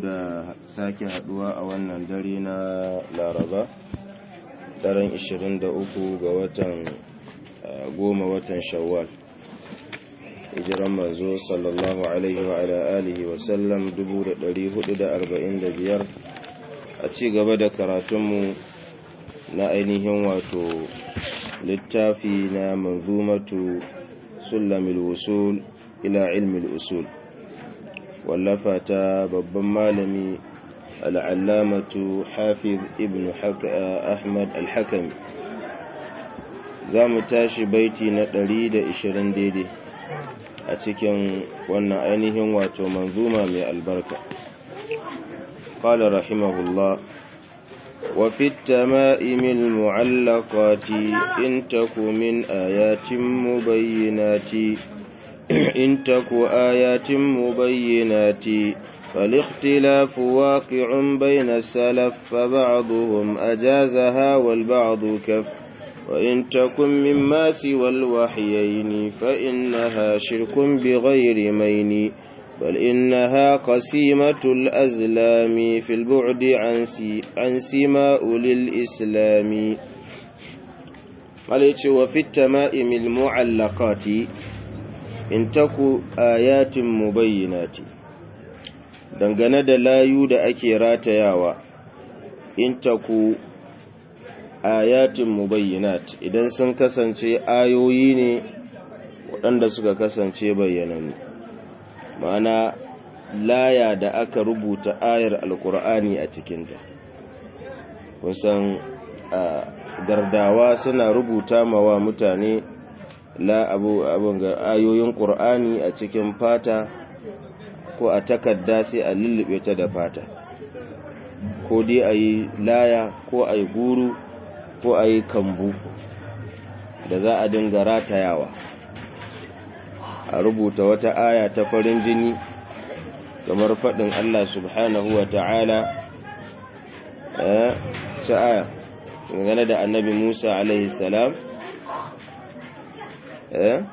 da sake haduwa a wannan dare na laraba daren 23 ga watan goma watan shawwal hijiran manzo sallallahu alaihi wa ala alihi wa sallam 1445 a ci gaba da karatunmu na ainihin wato littafi na manzumatu sulamil wusul ila ilmil usul wallafa ta babban malami al'allamatu hafiz ibn ahmad al-hakami za mu tashi baiti na 120 daidai a cikin wannan ainihin wato manzuma mai albarka قال رحمه الله وفي التمائم المعلقات إن تك من آيات مبينات إن تك آيات مبينات فالاختلاف واقع بين السلف فبعضهم أجازها والبعض كف وإن تكن مما سوى الوحيين فإنها شرك بغير مين بل إنها قسيمة الأزلام في البعد عن, سي عن سماء للإسلام قالت وفي التمائم المعلقات in taku ayatin mubayyinati dangane da layu da ake ratayawa in taku ayatin mubayyinat idan sun kasance ayoyi ne waɗanda suka kasance bayyanani ma'ana laya da aka rubuta ayar alkur'ani a cikinta kusan gardawa suna rubuta mawa mutane la abu abun ga ayoyin qur'ani a cikin fata ko a takarda sai a lullube ta da fata ko dai ayi laya ko ayi guru ko ayi kambu da za a dinga ratayawa a rubuta wata aya ta farin jini kamar faɗin Allah subhanahu wa ta'ala eh ta aya dangane da annabi Musa alaihi salam eh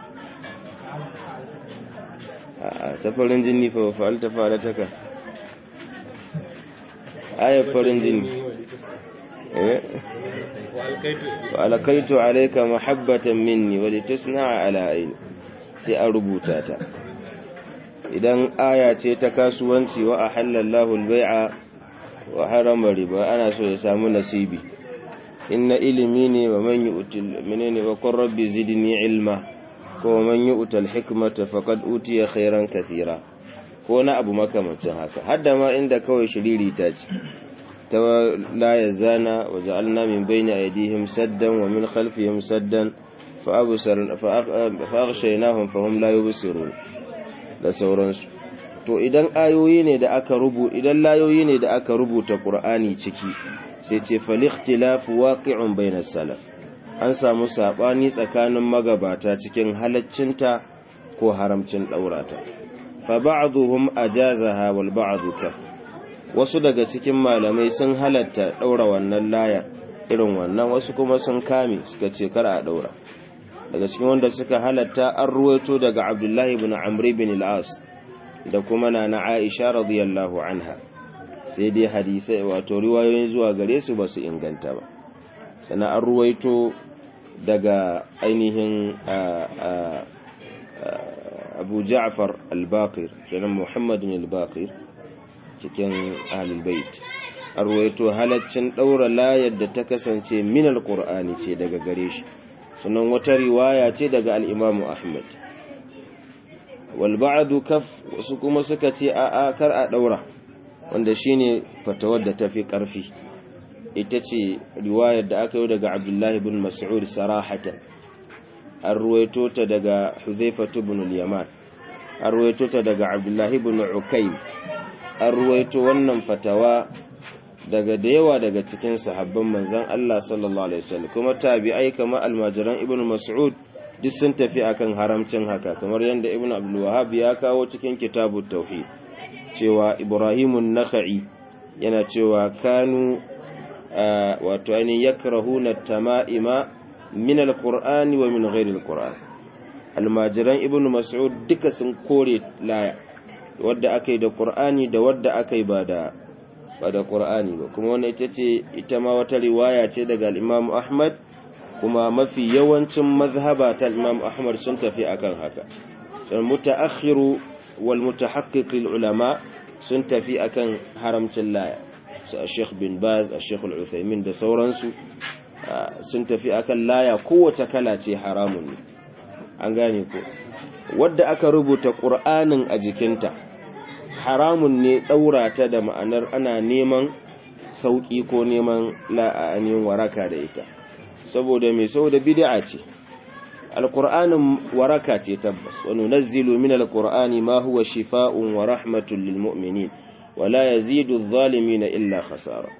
ta farin jini fa fa'alta fa'alataka ayat farin jini eh wa alkaitu alayka mahabbatan minni wa litasna'a ala ayni sai an rubuta ta idan aya ce ta kasuwanci wa ahallallahu albay'a wa harama riba ana so ya samu nasibi inna ilimi ne wa man yu'til menene wa qur rabbi zidni ilma ko man yu'tal hikmata faqad utiya khairan kathira ko na abu makamancin haka hadda ma inda kawai shiriri ta ce ta la yazana wa ja'alna min bayni aydihim saddan wa min khalfihim saddan fa absar fa aghshaynahum fa hum la yubsirun da sauransu to idan ayoyi ne da aka rubu idan layoyi ne da aka rubuta qur'ani ciki sai ce falikhtilafu waqi'un bainas salaf an samu sabani tsakanin magabata cikin halaccinta ko haramcin daurata fa ba'dhum ajazaha wal ba'd kaf wasu daga cikin malamai sun halatta daura wannan laya irin wannan wasu kuma sun kame suka ce kar a daura daga cikin wanda suka halatta an ruwaito daga Abdullahi ibn Amr ibn al-As da kuma nana Aisha radiyallahu anha sai dai hadisai wato riwayoyin zuwa gare su ba su inganta ba sannan an ruwaito daga ainihin abu ja'far al-baqir kenan muhammadin al-baqir cikin ahlul bait an ruwaito halaccin daura layar da ta kasance min al-qur'ani ce daga gare shi sannan wata riwaya ce daga al-imamu ahmad wal ba'du kaf wasu kuma suka ce a'a kar a daura wanda shine fatawar da tafi ƙarfi ita ce riwayar da aka yi daga Abdullahi ibn Mas'ud sarahatan an ruwaito ta daga Hudhayfa ibn al-Yaman an ruwaito ta daga Abdullahi ibn Ukaym an ruwaito wannan fatawa daga da yawa daga cikin sahabban manzon Allah sallallahu alaihi wasallam kuma tabi'ai kamar almajiran ibn Mas'ud duk sun tafi akan haramcin haka kamar yadda ibn Abdul Wahhab ya kawo cikin kitabut tauhid cewa Ibrahimun Nakha'i yana cewa kanu wato ainihin yakrahuna tama'ima min alqur'ani wa min ghairi alqur'an almajiran ibn mas'ud duka sun kore laya wadda aka yi da qur'ani da wadda aka yi ba da ba da qur'ani ba kuma wannan ita ce ita ma wata riwaya ce daga al-Imam Ahmad kuma mafi yawancin mazhaba ta Imam Ahmad sun tafi akan haka sai mutaakhiru wal mutahaqqiq ulama sun tafi akan haramcin laya su Sheikh bin Baz Sheikh Al-Uthaymeen da sauransu sun tafi akan laya kowace kala ce haramun ne an gane ko wadda aka rubuta Qur'anin a jikinta haramun ne daura ta da ma'anar ana neman sauki ko neman la'anin waraka da ita saboda mai saboda bid'a ce alqur'anin waraka ce tabbas wa nunazzilu min alqur'ani ma huwa shifaa'un wa rahmatun lil mu'minin wa la yazidu adh-dhalimin illa khasara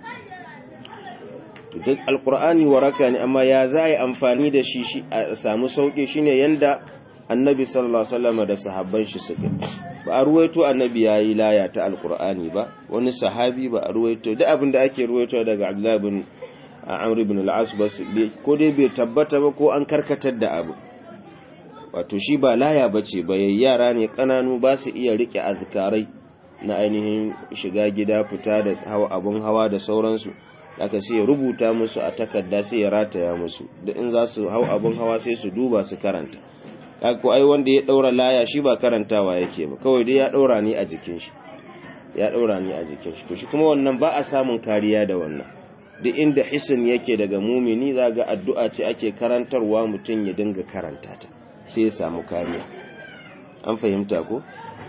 duk alqur'ani waraka ne amma ya zai amfani da shi shi a samu sauki shine yanda annabi sallallahu alaihi wasallam da sahabban shi suka ba a ruwaito annabi yayi laya ta alqur'ani ba wani sahabi ba a ruwaito duk abin da ake ruwaito daga abdullah bin Amr ibn al-As ko dai bai tabbata ba ko an karkatar da abu wato shi ba laya bace ba yara ne kananu ba su iya rike azkarai na ainihin shiga gida fita da hawa abun hawa da sauransu aka sai ya rubuta musu a takarda sai ya rataya musu da in za su hau abun hawa sai su duba su karanta ko ai wanda ya daura laya shi ba karantawa yake ba kawai dai ya daura ni a jikin shi ya daura ni a jikin shi to shi kuma wannan ba a samun kariya da wannan duk inda hisin yake daga mumini zaga addu'a ce ake karantarwa mutum ya dinga karanta ta sai ya samu kariya an fahimta ko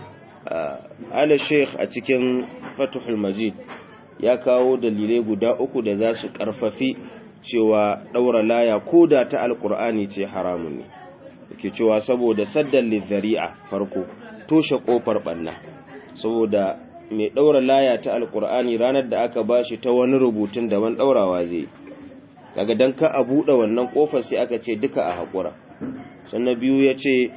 ala sheikh a cikin fatuhul majid ya kawo dalilai guda uku da za su karfafi cewa daura laya ko da ta alkur'ani ce haramun ne yake cewa saboda saddan lizari'a farko toshe kofar banna saboda mai ɗaura laya ta alkur'ani ranar da aka bashi ta wani rubutun daban ɗaurawa zai daga don ka a buɗe wannan ƙofar sai aka ce duka a haƙura sannan biyu ya ce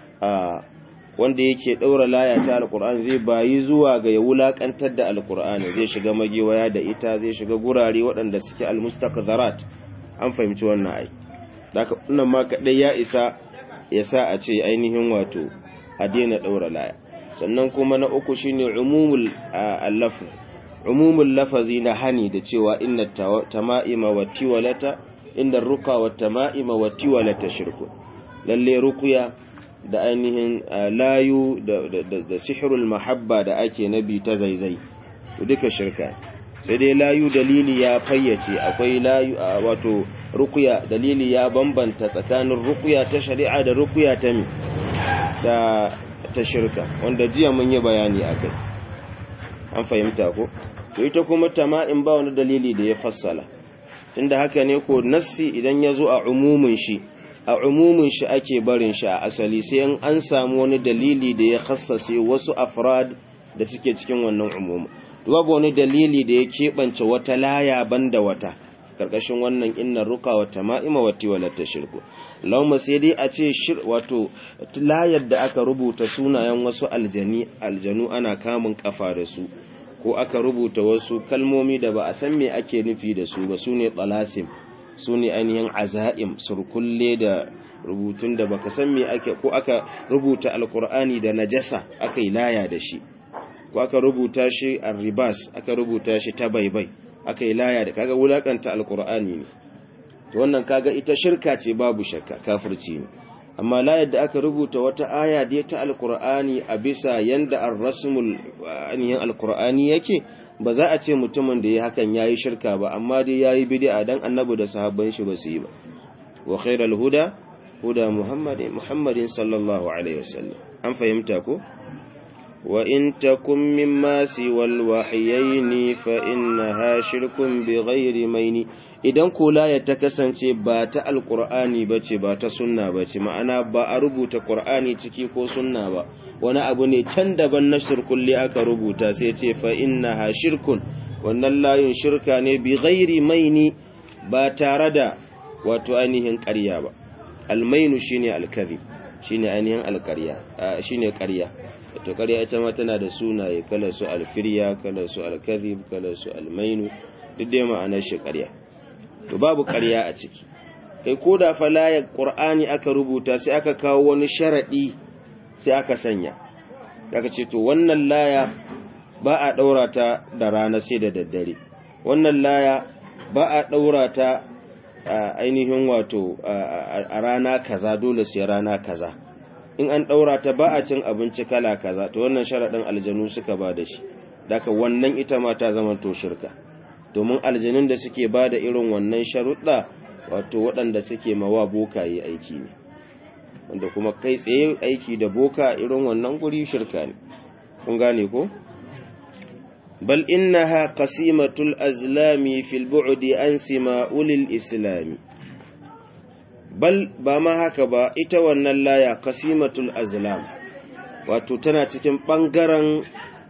a wanda yake ɗaura laya ta alkur'ani zai bayi zuwa ga ya wulaƙantar da alkur'ani zai shiga magewaya da ita zai shiga gurare waɗanda suke almustaqdarat an fahimci wannan ai daga wannan ma kaɗai ya isa ya sa a ce ainihin wato a daina ɗaura laya sannan kuma na uku shine umumul al-lafz umumul lafazi na hani da cewa inna tama'ima wa tiwalata inda ruqa wa tama'ima wa tiwalata shirku lalle ruqya da ainihin layu da da sihrul mahabba da ake nabi ta zaizai duka shirka sai dai layu dalili ya fayyace akwai layu wato ruqya dalili ya bambanta tsakanin ruqya ta shari'a da ruqya ta mi ta ta shirka wanda jiya mun yi bayani a kai an fahimta ko to ita kuma tama'in ba wani dalili da ya fassala tunda haka ne ko nassi idan ya zo a umumin shi a umumin shi ake barin shi a asali sai an samu wani dalili da ya khassase wasu afrad da suke cikin wannan umumin babu wani dalili da ya keɓance wata laya banda wata karkashin wannan inna ruka wa tama'ima wa tiwalata shirku lauma sai dai a ce shir wato layar da aka rubuta sunayen wasu aljani aljanu ana kamun kafa da su ko aka rubuta wasu kalmomi da ba a san me ake nufi da su ba su ne tsalasim su ne ainihin azaim surkulle da rubutun da baka san me ake ko aka rubuta alkur'ani da najasa aka yi laya da shi ko aka rubuta shi arribas aka rubuta shi ta baibai aka yi laya da kaga wulakanta alkur'ani ne to wannan kaga ita shirka ce babu shakka kafirci ne amma layar da aka rubuta wata aya da ta alkur'ani a bisa yanda ar-rasmul aniyan alkur'ani yake ba za a ce mutumin da ya hakan yayi shirka ba amma dai yayi bid'a dan annabi da sahabban shi ba su yi ba wa khairal huda huda muhammadin muhammadin sallallahu alaihi wasallam an fahimta ko وإن تكن مما سوى الوحيين فإنها شرك بغير مين idan kula ya ta kasance ba ta alkur'ani bace ba ta sunna bace ma'ana ba a rubuta qur'ani ciki ko sunna ba wani abu ne can daban na shirkulli aka rubuta sai ce fa innaha shirkun wannan layin shirka ne bi ghairi maini ba tare da wato ainihin ƙarya ba almainu shine alkazib shine ainihin alƙarya shine ƙarya to ƙarya ita ma tana da sunaye kala su alfirya kala su alkazib kala su almainu duk dai ma'anar shi ƙarya to babu ƙarya a ciki kai ko da fa layar qur'ani aka rubuta sai aka kawo wani sharadi sai aka sanya daga ce to wannan laya ba a ɗaura ta da rana sai da daddare wannan laya ba a ɗaura ta ainihin wato a rana kaza dole sai rana kaza in an ɗaura ta ba a cin abinci kala kaza to wannan sharaɗin aljanu suka ba da shi daga wannan ita ma ta zama to shirka domin aljanun da suke ba da irin wannan sharuɗa wato waɗanda suke mawa bokaye aiki ne wanda kuma kai tsaye aiki da boka irin wannan guri shirka ne kun gane ko bal innaha qasimatul azlami fil bu'di an sima'ul islami bal ba ma haka ba ita wannan laya qasimatul azlam wato tana cikin bangaren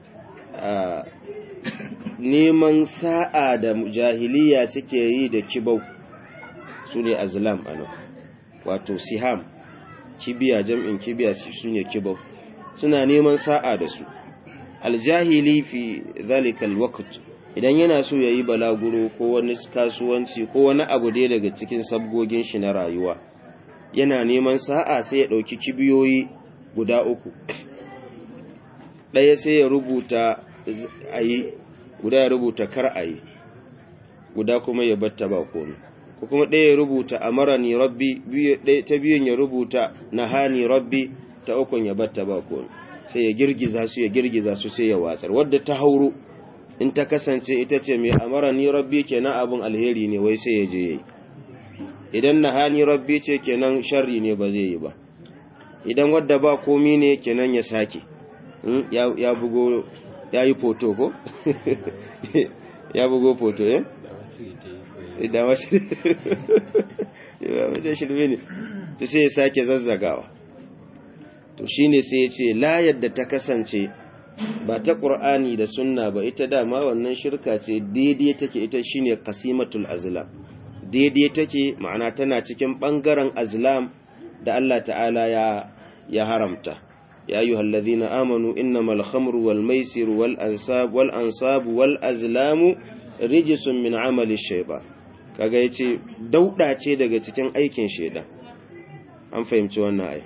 neman sa'a da jahiliya suke yi da kibau su ne azlam ano wato siham kibiya jam'in kibiya su ne kibau suna neman sa'a da su aljahili fi zalikal waqt idan yana so yayi balaguro ko wani kasuwanci ko wani abu dai daga cikin sabgogin shi na rayuwa yana neman sa'a sai ya dauki kibiyoyi guda uku daya sai ya rubuta ayi guda ya rubuta kar ayi guda kuma ya batta ba komai ko kuma ɗaya ya rubuta amarani rabbi ta biyun ya rubuta nahani rabbi ta ukun ya batta ba komai sai ya girgiza su ya girgiza su sai ya watsar wadda ta hauro in ta kasance ita ce mai amara ni rabbi kenan abin alheri ne wai sai ya je yayi idan nahani rabbi ce kenan sharri ne ba zai yi ba idan wadda ba komi ne kenan ya sake ya bugo ya yi foto ko ya bugo foto eh da wasu da shirme ne to sai ya sake zazzagawa to shine sai ya ce la yadda ta kasance ba ta ƙur'ani da sunna ba ita dama wannan shirka ce daidai take ita shine qasimatul azlam daidai take ma'ana tana cikin bangaren azlam da Allah ta'ala ya ya haramta ya ayyuhal ladhina amanu innamal khamru wal maisiru wal ansab wal ansab wal azlamu rijsun min amali shaytan kaga yace dauda ce daga cikin aikin shaytan an fahimci wannan ai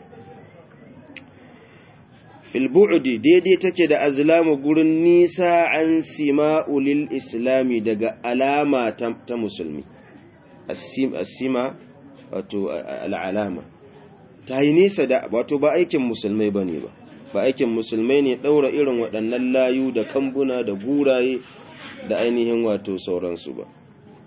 filbu'udi daidai take da azlamu gurin nisa an sima'ulil islami daga alama ta musulmi asima wato al'alama ta yi nisa da wato ba aikin musulmai ba ne ba ba aikin musulmai ne ɗaura irin waɗannan layu da kambuna da guraye da ainihin wato sauransu ba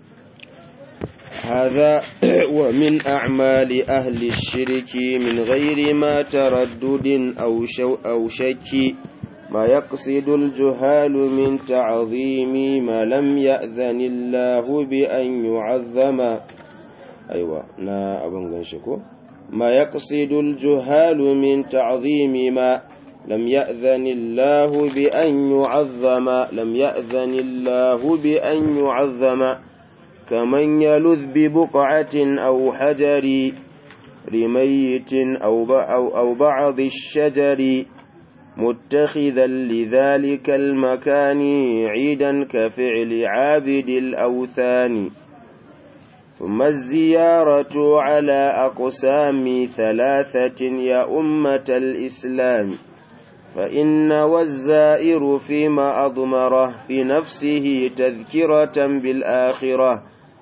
هذا ومن أعمال أهل الشرك من غير ما تردد أو, شو أو شك ما يقصد الجهال من تعظيم ما لم يأذن الله بأن يعظم أيوة نا أبن غنشكو ما يقصد الجهال من تعظيم ما لم يأذن الله بأن يعظم لم يأذن الله بأن يعظم كمن يلذ ببقعة أو حجر لميت أو, أو, أو بعض الشجر متخذا لذلك المكان عيدا كفعل عابد الأوثان ثم الزيارة على أقسام ثلاثة يا أمة الإسلام فإن والزائر فيما أضمره في نفسه تذكرة بالآخرة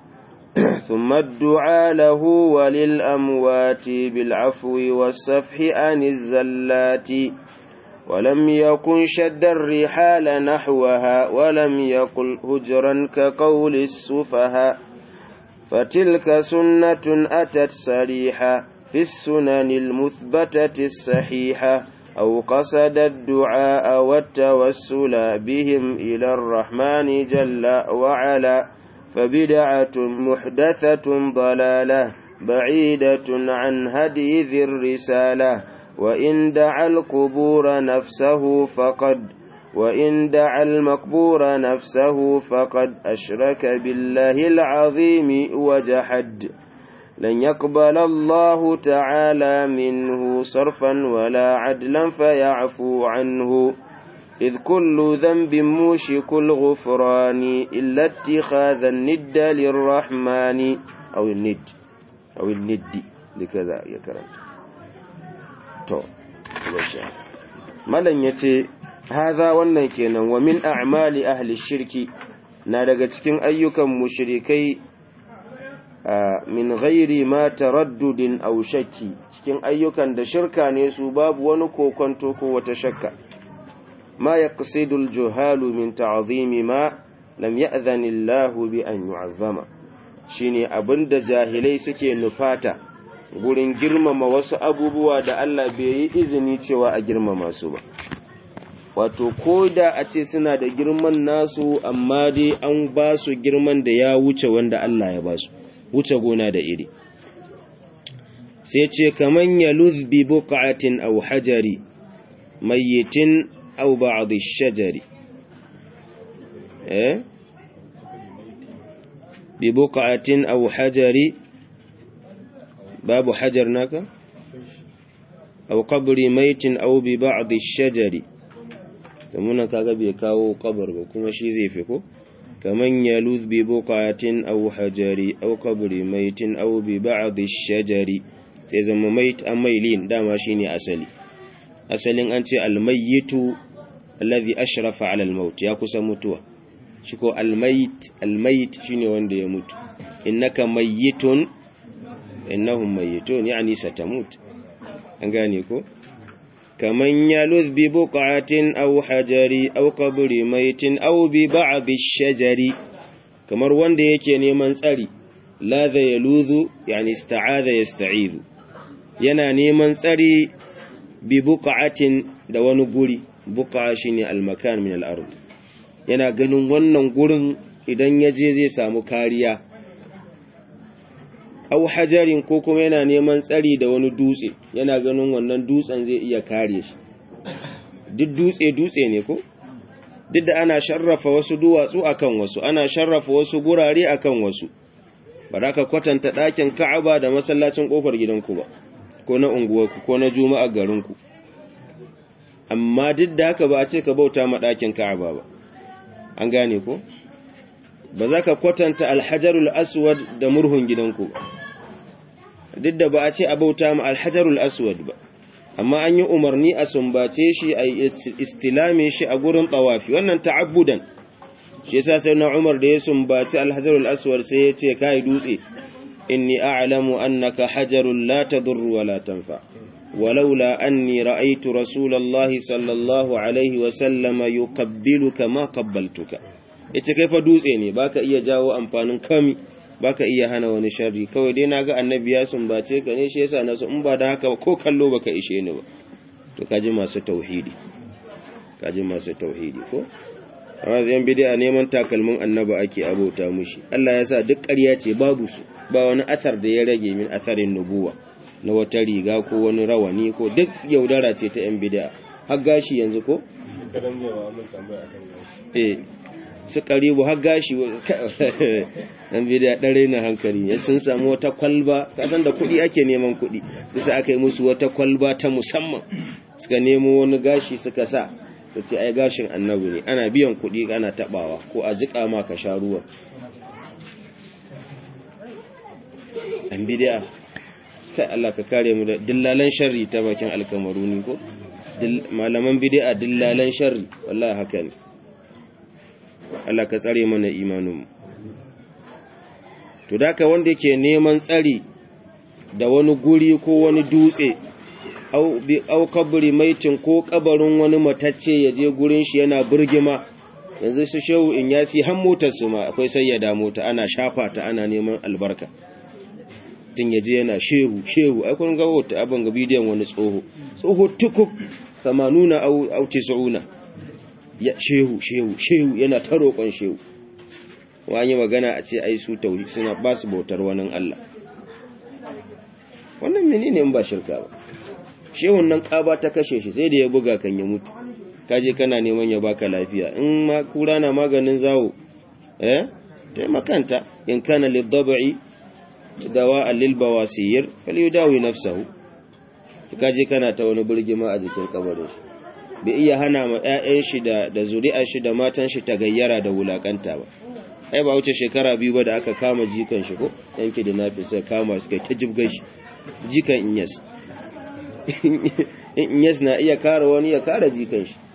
ثم الدعاء له وللأموات بالعفو والسفح عن الزلات ولم يكن شد الرحال نحوها ولم يقل هجرا كقول السفهاء فتلك سنة أتت صريحة في السنن المثبتة الصحيحة أو قصد الدعاء والتوسل بهم إلى الرحمن جل وعلا فبدعة محدثة ضلالة بعيدة عن هدي ذي الرسالة وإن دعا القبور نفسه فقد وإن دعا المقبور نفسه فقد أشرك بالله العظيم وجحد لن يقبل الله تعالى منه صرفا ولا عدلا فيعفو عنه إذ كل ذنب موشك الغفران إلا اتخاذ الند للرحمن أو الند أو الند لكذا يكرم تو malan yace haza wannan kenan wa min a'mali ahli shirki na daga cikin ayyukan mushrikai min ghairi ma taraddudin aw shakki cikin ayyukan da shirka ne su babu wani kokonto ko wata shakka ma yaqsidul juhalu min ta'zimi ma lam ya'zan Allah bi an yu'azzama shine abinda jahilai suke nufata gurin girmama wasu abubuwa da Allah bai yi izini cewa a girmama su ba wato ko da a ce suna da girman nasu amma dai an ba su girman da ya wuce wanda Allah ya ba su wuce gona da iri sai ce kaman ya bi buqatin aw hajari mayyitin aw ba'd ash-shajari eh bi buqatin aw hajari babu hajar naka aw qabri maytin aw bi ba'd ash-shajari kamuna kaga bai kawo kabar ba kuma shi zai fi ko kaman yaluz bi buqatin aw hajari aw qabri maitin aw bi ba'd ash-shajari sai zama mait amailin dama shine asali asalin an ce almayyitu alladhi ashrafa ala al-maut ya kusa mutuwa shi ko almayit almayit shine wanda ya mutu innaka mayyitun innahum mayyitun yani satamut an gane ko كمن يلذ ببقعة أو حجر أو قبر ميت أو ببعض الشجر كمر wanda yake neman tsari ladha yaluzu yani ista'adha yasta'izu yana neman tsari bi buqatin da wani guri buqa shine almakan min al-ard yana ganin wannan gurin idan yaje zai samu kariya au hajarin ko kuma yana neman tsari da wani dutse yana ganin wannan dutsen zai iya kare shi duk dutse dutse ne ko duk da ana sharrafa wasu duwatsu akan wasu ana sharrafa wasu gurare akan wasu ba za ka kwatanta ɗakin ka'aba da masallacin ƙofar gidanku ba ko na unguwarku ko na juma'a garinku amma duk da haka ba a ce ka bauta ma ɗakin ka'aba ba an gane ko ba za ka kwatanta alhajarul aswad da murhun gidanku ba duk da ba a ce a bauta ma alhajarul aswad ba amma an yi umarni a sumbace shi a istilame shi a gurin tsawafi wannan ta'abbudan shi yasa sai na umar da ya sumbaci alhajarul aswad sai ya ce kai dutse inni a'lamu annaka hajarul la tadurru wa la tanfa ولولا أني رأيت رسول الله صلى الله عليه وسلم يقبلك ما قبلتك ita kai fa dutse ne baka iya jawo amfanin kami baka iya hana wani sharri kawai dai naga annabi ya sumbace ka ne shi yasa na so in ba da haka ko kallo baka ishe ni ba to kaji masu tauhidi kaji masu tauhidi ko amma zan bid'a neman takalmin annabi ake abota mushi Allah ya sa duk ƙarya ce babu su ba wani athar da ya rage min atharin nubuwa na wata riga ko wani rawani ko duk yaudara ce ta yan bid'a har gashi yanzu ko eh su karibu har gashi dan bidiya dare na hankali ya sun samu wata kwalba kasan da kuɗi ake neman kuɗi bisa aka yi musu wata kwalba ta musamman suka nemo wani gashi suka sa ta ce ai gashin annabi ne ana biyan kuɗi ana tabawa ko a jiƙa ma ka sha ruwa dan bidiya kai Allah ka kare mu da dillalan sharri ta bakin alkamaruni ko malaman bidi'a dillalan sharri wallahi haka ne Allah ka tsare mana imaninmu to daka wanda yake neman tsari da wani guri ko wani dutse au bi au kabri maitin ko kabarin wani matacce ya je gurin shi yana burgima yanzu su shehu in yasi har motar su ma akwai sayyada mota ana shafa ta ana neman albarka tun yaje yana shehu shehu ai kun ga wata abin ga bidiyon wani tsoho tsoho tukuk 80 au au 90 ya shehu shehu shehu yana ta roƙon shehu wani magana a ce ai su tauhid suna ba su bautar wani Allah wannan menene in ba shirka ba shehun nan ƙaba ta kashe shi sai da ya buga kan ya mutu kaje kana neman ya baka lafiya in ma kura na maganin zawo eh taimakanta in kana lidab'i dawa lil bawasir falyudawi nafsahu kaje kana ta wani burgima a jikin kabarin shi bai iya hana ma ƴaƴan shi da da zuri'ar shi da matan shi ta gayyara da wulakanta ba ai ba wuce shekara biyu ba da aka kama jikan shi ko yanke da nafi sai kama su kai ta jibgar shi jikan inyas in yes na iya kare wani ya kare jikan shi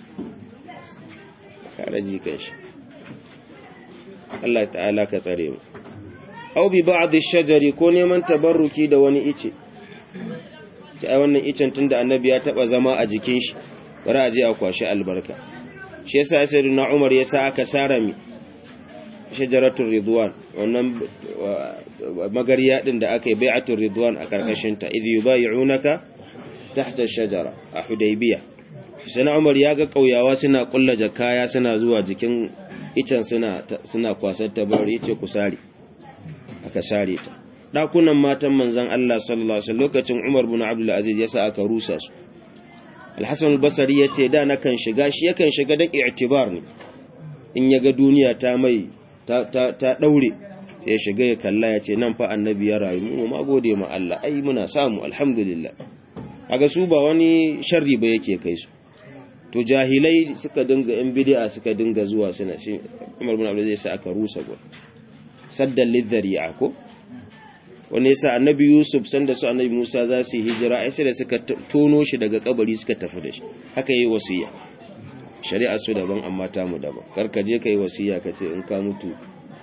kare jikan shi Allah ta'ala ka tsare mu aw bi ba'd ash-shajari ko neman tabarruki da wani ice sai wannan icen tunda annabi ya taba zama a jikin shi bari a je a kwashi albarka shi yasa sayyidina Umar yasa aka sara mi shajaratul ridwan wannan magariya din da aka yi bai'atul ridwan a karkashin ta idh yubay'unaka tahta ash-shajara a hudaybiya sayyidina Umar ya ga kauyawa suna kulla jakaya suna zuwa jikin icen suna suna kwasar tabari yace ku sare aka sare ta dakunan matan manzon Allah sallallahu alaihi wasallam lokacin Umar bin Abdul Aziz yasa aka rusa su Al-Hasan al-Basri yace da na kan shiga shi yakan shiga da i'tibar ne in yaga duniya ta mai ta ta, ta daure sai ya shiga ya kalla yace nan fa annabi ya rayu mu ma gode ma Allah ai muna samu alhamdulillah kaga su ba wani sharri ba yake kai su to jahilai suka dinga yan bid'a suka dinga zuwa suna shi Umar bin Abdul Aziz sai aka rusa gur saddan lidhari'a ko wanda yasa annabi Yusuf sanda su annabi Musa za su yi hijira ai sai da suka tono shi daga kabari suka tafi da shi haka yayi wasiya shari'a su daban amma ta mu daban karka je kai wasiya ka ce in ka mutu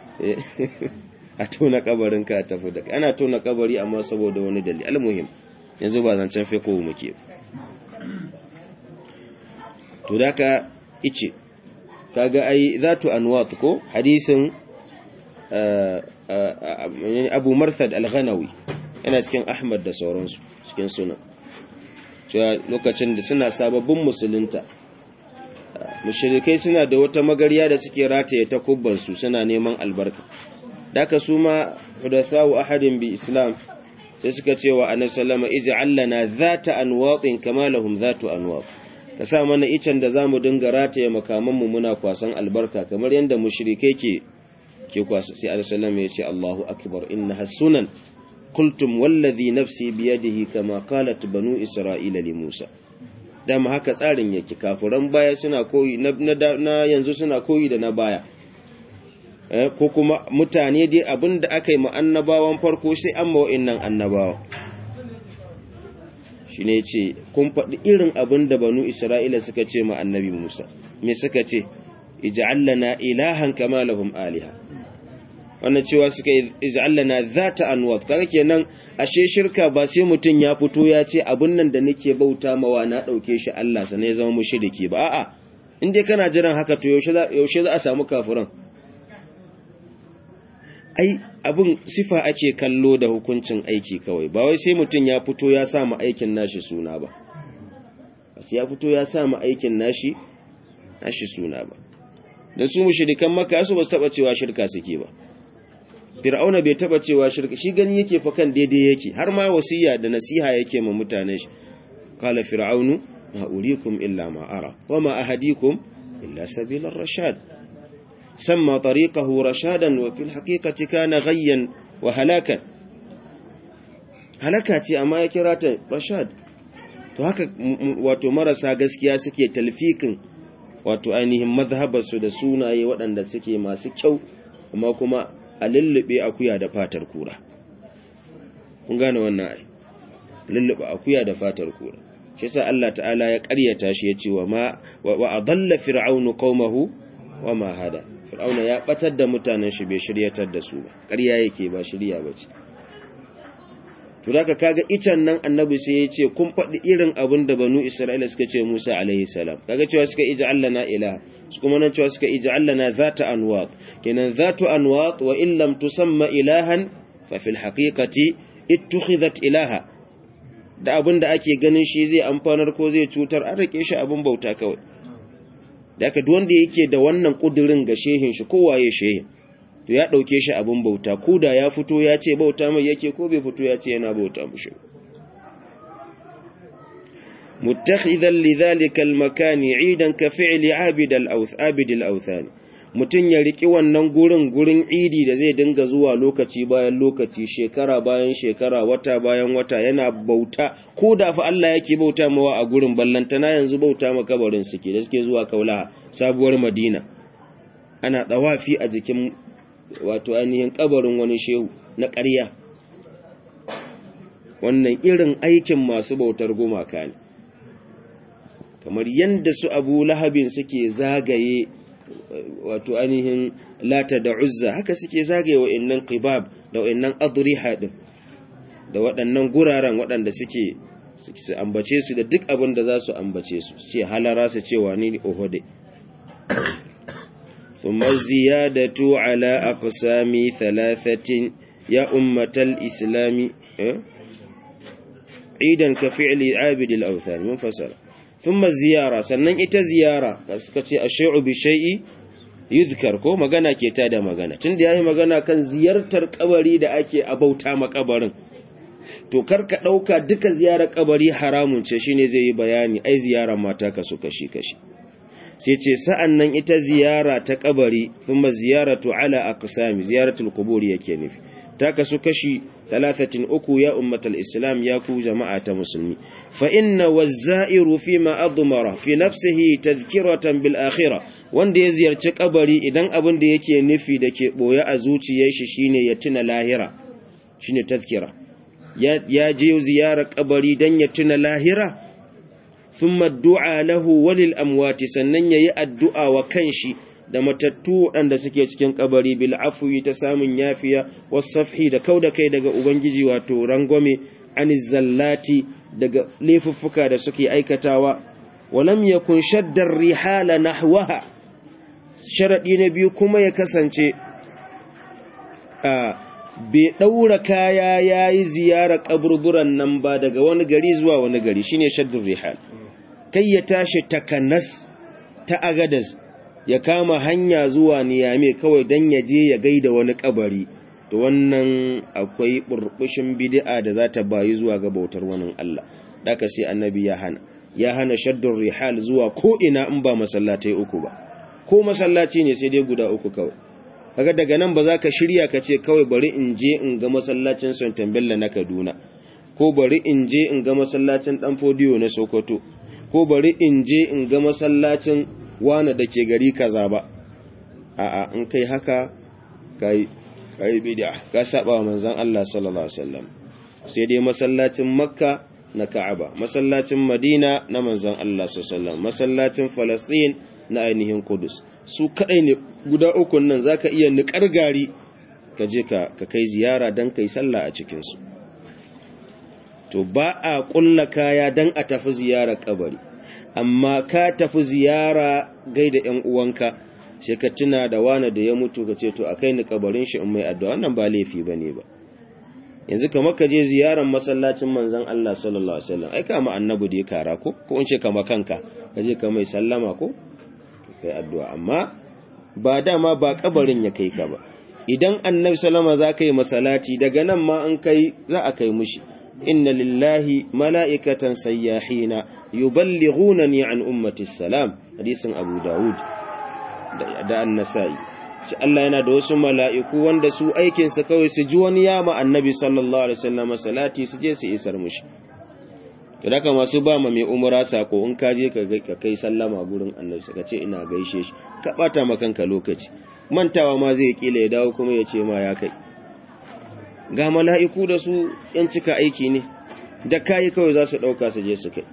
a tona kabarin ka tafi da ana tona kabari amma saboda wani dalili almuhim yanzu ba zancen fiqh muke to daka ice kaga ai zatu anwat ko hadisin abu marthad al-ghanawi yana cikin ahmad da sauransu cikin suna cewa lokacin da suna sababbin musulunta mushrikai suna da wata magariya da suke rataye ta kubbansu suna neman albarka daka su ma hudathawu ahadin bi islam sai suka ce wa annabi sallama ij'al lana zata anwatin kama lahum zatu anwat ka sa mana icen da zamu dinga rataye makaman mu muna kwasan albarka kamar yanda mushrikai ke ke kwasa sai alisallam ya ce Allahu akbar inna hasunan kultum wallazi nafsi biyadihi kama qalat banu isra'ila li Musa dama haka tsarin yake kafiran baya suna koyi na, na, yanzu suna koyi da na baya eh, ko kuma mutane dai abinda aka yi annabawan farko sai an ma wa'annan annabawa shi ne ce kun faɗi irin abin da banu isra'ila suka ce ma annabi musa me suka ce ij'allana ilahan kama lahum aliha wannan cewa suka ij'allana zata anwat kaga kenan ashe shirka ba sai mutun ya fito ya ce abun nan da nake bauta mawa na dauke shi Allah sa ne zama mushriki ba a'a in dai kana jiran haka to yaushe za yaushe za a samu kafiran ai abun sifa ake kallo da hukuncin aiki kawai ba wai sai mutun ya fito ya sa mu aikin nashi suna ba sai ya fito ya sa mu aikin nashi nashi suna ba da su mushrikan makka su ba su taba cewa shirka suke ba fir'auna bai taba cewa shirka shi gani yake fa kan daidai yake har ma wasiya da nasiha yake ma mutane shi qala fir'aunu ma urikum illa ma ara wa ma ahadikum illa sabilar rashad samma tariqahu rashadan wa fil haqiqati kana ghayyan wa halakan halaka ce amma ya kira ta rashad to haka wato marasa gaskiya suke talfikin wato ainihin mazhabarsu da sunaye waɗanda suke masu kyau amma kuma a lullube akuya da fatar kura kun gane wannan ai lullube akuya da fatar kura shi yasa Allah ta'ala ya ƙaryata shi yace wa ma wa adalla fir'aunu qaumahu wa ma hada fir'auna ya batar da mutanen shi bai shiryatar da su ba ƙarya yake ba shirya bace to daga kaga icen nan annabi sai ya ce kun faɗi irin abin da banu isra'ila suka ce musa alaihi salam kaga cewa suka ija allana ilaha su kuma nan cewa suka ija allana zata anwat kenan zatu anwat wa in lam tusamma ilahan fa fil haqiqati ittukhidhat ilaha da abin da ake ganin shi zai amfanar ko zai cutar an rike shi abin bauta kawai da aka duk wanda yake da wannan kudirin ga shehin shi kowaye shehin to ya ɗauke shi abin bauta ko da ya fito ya ce bauta mai yake ko bai fito ya ce yana bauta mushi muttakhidhan lidhalika almakani idan ka fi'li abid al-abid al-awthan mutun ya riki wannan gurin gurin idi da zai dinga zuwa lokaci bayan lokaci shekara bayan shekara wata bayan wata yana bauta ko da fa Allah yake bauta mawa a gurin ballantana yanzu bauta makabarin suke da suke zuwa kaula sabuwar madina ana dawafi a jikin wato ainihin kabarin wani shehu na ƙarya wannan irin aikin masu bautar gumaka ne kamar yanda su Abu Lahabin suke zagaye wato ainihin lata da uzza haka suke zagaye wa'annan qibab da wa'annan adriha din da waɗannan guraren waɗanda suke su ambace su da duk abin da za su ambace su ce halara su cewa ni ohode ثم الزيادة على أقسام ثلاثة يا أمة الإسلام عيدا كفعل عابد الأوثان منفصل ثم الزيارة سنن إتا زيارة كتي الشيء بشيء yuzkar ko magana ke ta da magana tun da yayi magana kan ziyartar kabari da ake abauta makabarin to karka dauka duka ziyarar kabari haramun ce shine zai yi bayani ai ziyarar mata kaso kashi kashi sai ce sa'an nan ita ziyara ta kabari thumma ziyaratu ala aqsami ziyaratul qubur yake nufi ta kasu kashi 33 ya ummatal islam ya ku jama'a ta musulmi fa inna wazza'iru fi ma admara fi nafsihi tadhkiratan bil akhirah wanda ya ziyarci kabari idan abin da yake nufi da ke boye a zuciyar shi shine ya tuna lahira shine tadhkira ya je ziyarar kabari dan ya tuna lahira ثم الدعاء له وللأموات sannan yayi addu'a wa kanshi da matattu waɗanda suke cikin kabari bil afwi ta samun yafiya wasafhi da kauda kai daga ubangiji wato rangwame aniz zallati daga laifuffuka da suke aikatawa walam yakun shaddar rihala nahwaha sharadi na biyu kuma ya kasance a bai ɗaura kaya ya yi ziyarar ƙaburburan nan ba daga wani gari zuwa wani gari shine shaddun rihal kai ya tashi takanas ta agadas ya kama hanya zuwa niyame kawai don ya je ya gaida wani ƙabari to wannan akwai burbushin bid'a da za ta bayi zuwa ga bautar wani Allah daka sai annabi ya hana ya hana shaddun rihal zuwa ko ina in ba masallatai uku ba ko masallaci ne sai dai guda uku kawai kaga daga nan ba za ka shirya ka ce kawai bari in je in ga masallacin Sultan Bello na Kaduna ko bari in je in ga masallacin Dan Fodiyo na Sokoto ko bari in je in ga masallacin Wana da ke gari kaza ba a'a in kai haka kai kai bid'a ka saba wa manzon Allah sallallahu alaihi wasallam sai dai masallacin Makka na Ka'aba masallacin Madina na manzon Allah sallallahu alaihi wasallam masallacin Palestine na ainihin Kudus su kadai ne guda uku nan zaka iya niƙar gari ka je ka kai ziyara dan kai sallah a cikin su to ba a kulla kaya dan a tafi ziyara kabari amma ka tafi ziyara gaida ƴan uwanka sai ka tuna da wani da ya mutu ka ce to akai ni kabarin shi in mai addu'a wannan ba laifi bane ba yanzu kamar ka je ziyarar masallacin manzon Allah sallallahu alaihi wasallam ai kama annabi da ya kara ko ko in ce kama kanka ka je ka mai sallama ko kai addu'a amma ba dama ba kabarin ya kai ka ba idan annabi sallama za ka yi masalati daga nan ma an kai za a kai mushi inna lillahi mala'ikatan sayyahina yuballighunani an ummati salam hadisin abu daud da an-nasa'i shi Allah yana da wasu mala'iku wanda su aikinsa kawai su ji wani yama annabi sallallahu alaihi wasallam salati su je su isar mushi to daga masu ba ma mai umura sako in ka je ka kai sallama gurin annabi ka ce ina gaishe shi ka bata ma kanka lokaci mantawa ma zai kila ya dawo kuma ya ce ma ya kai ga mala'iku da su yan cika aiki ne da kai kawai za su dauka su je su kai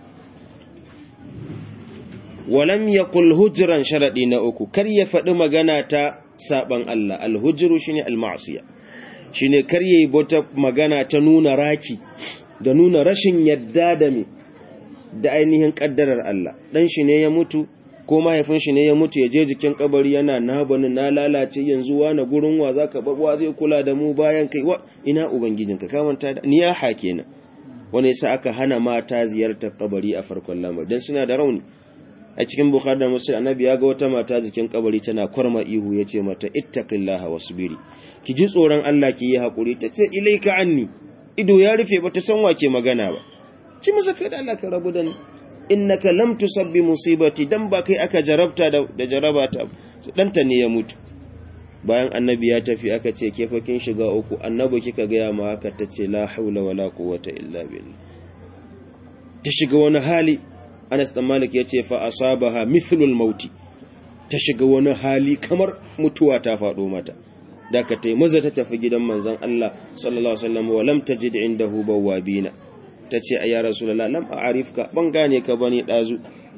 walam yaqul hujran sharadi na uku kar ya faɗi magana ta saban Allah alhujru shine almasiya shine kar yayi bota magana ta nuna raki da nuna rashin yadda da me da ainihin kaddarar Allah dan shi ne ya mutu ko mahaifin shi ne ya mutu ya je jikin kabari yana na bani na lalace yanzu wa na gurin wa zaka babwa zai kula da mu bayan kai wa ina ubangijinka ka manta da ni ya ha kenan wani yasa aka hana mata ziyartar kabari a farkon lamar dan suna da rauni a cikin bukhari da muslim annabi ya ga wata mata jikin kabari tana kwarma ihu yace mata ittaqillaha wasbiri ki ji tsoron Allah ki yi hakuri tace ilaika anni ido ya rufe bata san wake magana ba ci masa kai da Allah ka rabu da ni innaka lam tusabbi musibati dan ba kai aka jarabta da, da jarabata danta ne ya mutu bayan annabi ya tafi aka ce ke fa kin shiga uku annabi kika ga ya ma haka tace la haula wala quwwata illa billah ta shiga wani hali Anas dan Malik yace fa asabaha mithlul mauti ta shiga wani hali kamar mutuwa ta faɗo mata da ka tai maza ta tafi gidan manzon Allah sallallahu alaihi wasallam wa lam tajid indahu bawabina tace ayya rasulullah lam a'rifka ban gane ka bane dazu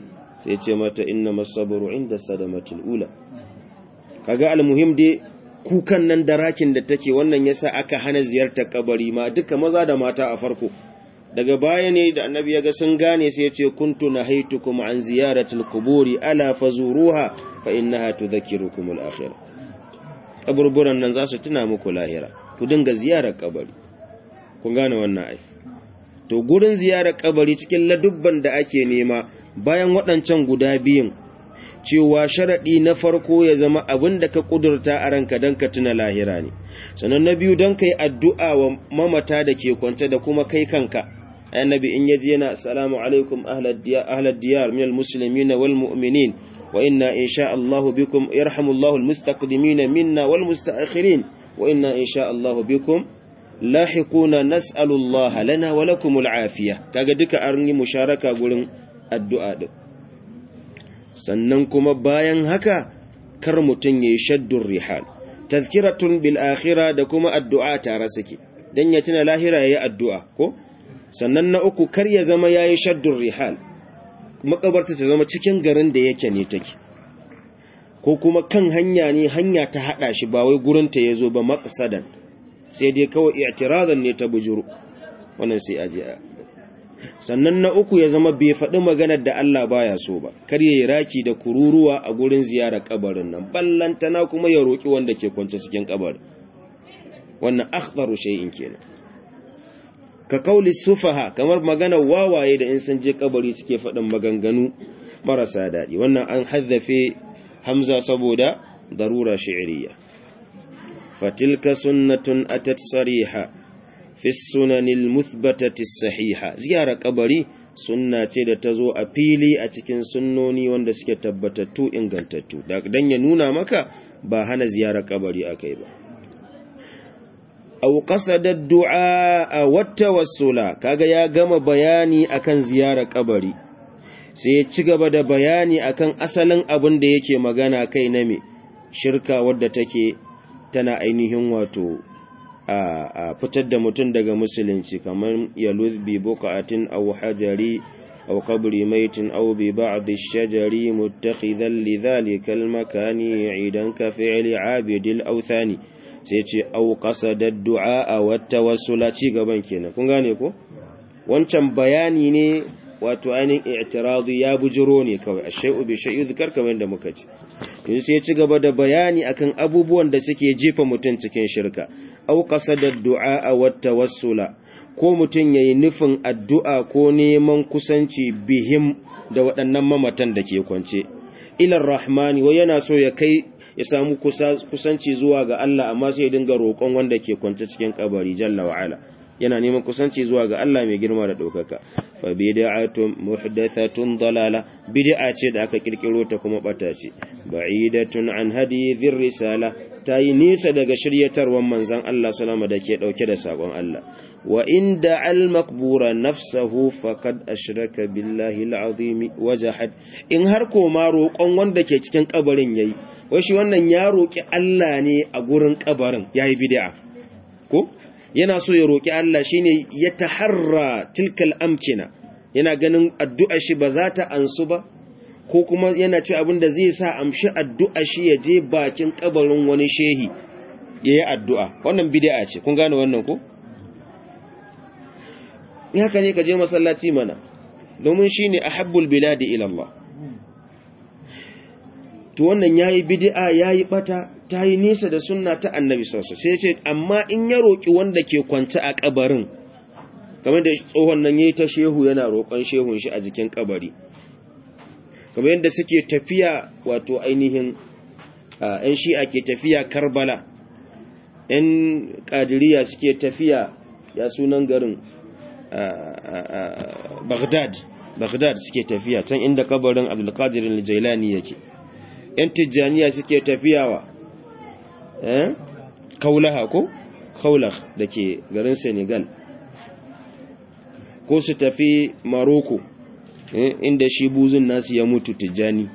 sai ce mata inna masabru inda sadamatul ula kaga almuhim dai kukan nan da rakin da take wannan yasa aka hana ziyartar kabari ma duka maza da mata a farko daga baya ne da annabi ya ga sun gane sai ya ce kuntu nahaitukum an ziyaratil quburi ala fazuruha fa innaha tudhakkirukum al-akhirah kaburburan nan za su tuna muku lahira ku dinga ziyarar kabari kun gane wannan ai to gurin ziyarar kabari cikin ladubban da ake nema bayan waɗancan guda biyun cewa sharaɗi na farko ya zama abin da ka ƙudurta a ranka don ka tuna lahira ne sannan na biyu don ka yi addu'a wa mamata da ke kwance da kuma kai kanka annabi in yaji yana assalamu alaikum ahlad diyar minal muslimin wal mu'minin wa inna insha Allah bikum yarhamullahu almustaqdimin minna wal mustaakhirin wa inna insha Allah bikum lahiquna nas'alu Allah lana wa lakum al'afiya kaga duka an yi musharaka gurin addu'a din sannan kuma bayan haka kar mutun yayi shaddur rihal tazkiratun bil akhirah da kuma addu'a tare suke dan ya tuna lahira yayi addu'a ko sannan na uku kar ya zama yayi shaddur rihal makabarta ta zama cikin garin da yake ne take ko kuma kan hanya ne hanya ta hada shi ba wai gurin ta yazo ba maqsadan sai dai kawai i'tiradan ne ta bujuru wannan sai aje sannan na uku ya zama bai faɗi maganar da Allah baya so ba kar yayi raki da kururuwa a gurin ziyarar kabarin nan ballantana kuma ya roki wanda ke kwance cikin kabarin wannan akhdaru shay'in kenan ka kauli sufaha kamar maganar wawaye da in sun je kabari suke faɗin maganganu marasa daɗi wannan an haddafe hamza saboda darura shi'riya fatilka sunnatun atat sariha fi sunanil muthbatati sahiha ziyara kabari sunna ce da ta zo a fili a cikin sunnoni wanda suke tabbatattu ingantattu dan ya nuna maka ba hana ziyara kabari akai ba aw qasada ad-du'a wa tawassula kaga ya gama bayani akan ziyara kabari sai ya ci gaba da bayani akan asalin abin da yake magana kai na me shirka wadda take tana ainihin wato a fitar da mutum daga musulunci kamar yaluz bi buqatin aw hajari aw qabri maitin aw bi ba'd ash-shajari muttakhidan lidhalika al-makani 'idan ka fi'li 'abidil awthani sai ce au qasadad du'a wa tawassula ci gaban kenan kun gane ko wancan bayani ne wato ainihin i'tiradi ya bujiro ne kawai ashay'u bi shay'i zikar kamar da muka ci yanzu sai ya ci gaba da bayani akan abubuwan da suke jefa mutum cikin shirka au qasadad du'a wa tawassula ko mutum yayi nufin addu'a ko neman kusanci bihim da waɗannan mamatan da ke kwance ilar rahmani wa yana so ya kai ya samu kusanci zuwa ga Allah amma sai ya dinga roƙon wanda ke kwance cikin kabari jalla wa ala yana neman kusanci zuwa ga Allah mai girma da ɗaukaka fa bid'atun muhdathatun dalala bid'a ce da aka kirkiro ta kuma bata ce ba'idatun an hadi dhir risala tayi nisa daga shiryatarwan manzon Allah sallama da ke dauke da sakon Allah wa inda al maqbura nafsuhu faqad ashraka billahi al-azim wajahad in har ko ma roƙon wanda ke cikin kabarin yayi wai shi wannan ya roƙi Allah ne a gurin kabarin yayi bid'a ko yana so ya roƙi Allah shine ya taharra tilkal amkina yana ganin addu'a shi ba za ta ansu ba ko kuma yana ce abin da zai sa amshi addu'a shi ya je bakin kabarin wani shehi ya yi addu'a wannan bid'a ce kun gane wannan ko in haka ne ka je masallaci mana domin shine ahabbul biladi ila Allah to wannan yayi bid'a yayi bata ta yi nesa da sunna ta annabi sausa sai ce amma in ya roƙi wanda ke kwance a ƙabarin kamar da tsohon nan ya yi ta shehu yana roƙon shehun shi a jikin ƙabari kamar yadda suke tafiya wato ainihin ‘yan shi'a ke tafiya karbala ‘yan ƙadiriya suke tafiya ya sunan garin baghdad baghdad suke tafiya can inda kabarin abdulkadirin jailani yake ‘yan tijjaniya suke tafiyawa eh kaulaha ko kaulah da ke garin senegal ko su tafi maroko eh? inda shi buzun nasu ya mutu tijjani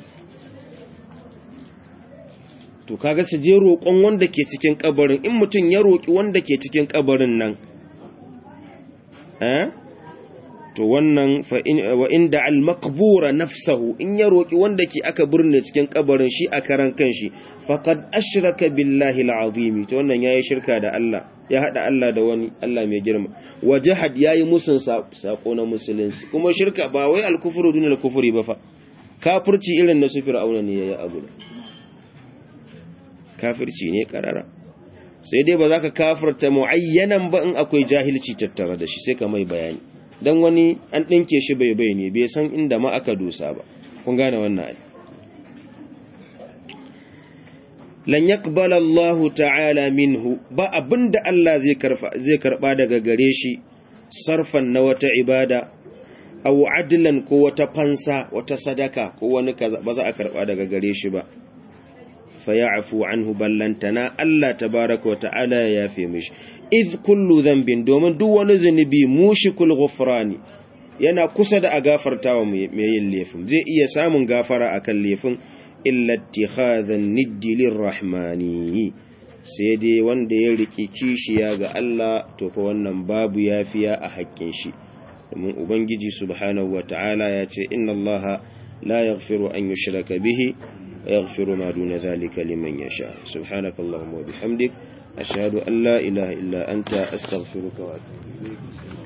to kaga su je roƙon wanda ke cikin kabarin in mutum ya roƙi wanda ke cikin kabarin nan eh to wannan fa in wa inda al maqbura nafsahu in ya roki wanda ke aka burne cikin kabarin shi a karan kanshi faqad ashraka billahi al-azim to wannan yayi shirka da Allah ya hada Allah da wani Allah mai girma wajahad yayi musun sako na musulunci kuma shirka ba wai al-kufru dun al-kufri ba fa kafirci irin na su fir'auna ne yayi abu kafirci ne karara sai dai ba za ka kafirta muayyanan ba in akwai jahilci tattare da shi sai ka mai bayani dan wani an dinke shi bai bai ne bai san inda ma aka dosa ba kun gane wannan ai lan yaqbala Allah ta'ala minhu ba abinda Allah zai karfa zai karba daga gare shi sarfan na wata ibada aw adlan ko wata fansa wata sadaka ko wani kaza ba za a karba daga gare shi ba fayafu anhu ballantana Allah tabaaraka wa ta'ala ya yafe mishi id kullu dhanbin domin duk wani zunubi mushikul ghufrani yana kusa da a gafartawa mai yin laifin zai iya samun gafara akan laifin illa ittikhadhan niddi lirrahmani sai dai wanda ya riki kishiya ga Allah to fa wannan babu yafiya a haƙƙin shi domin ubangiji subhanahu wataala ya ce inna allaha la yaghfiru an yushraka bihi wa yaghfiru ma duna dhalika liman yasha subhanakallahumma wa bihamdik ashhadu an la ilaha illa anta astaghfiruka wa atubu ilayk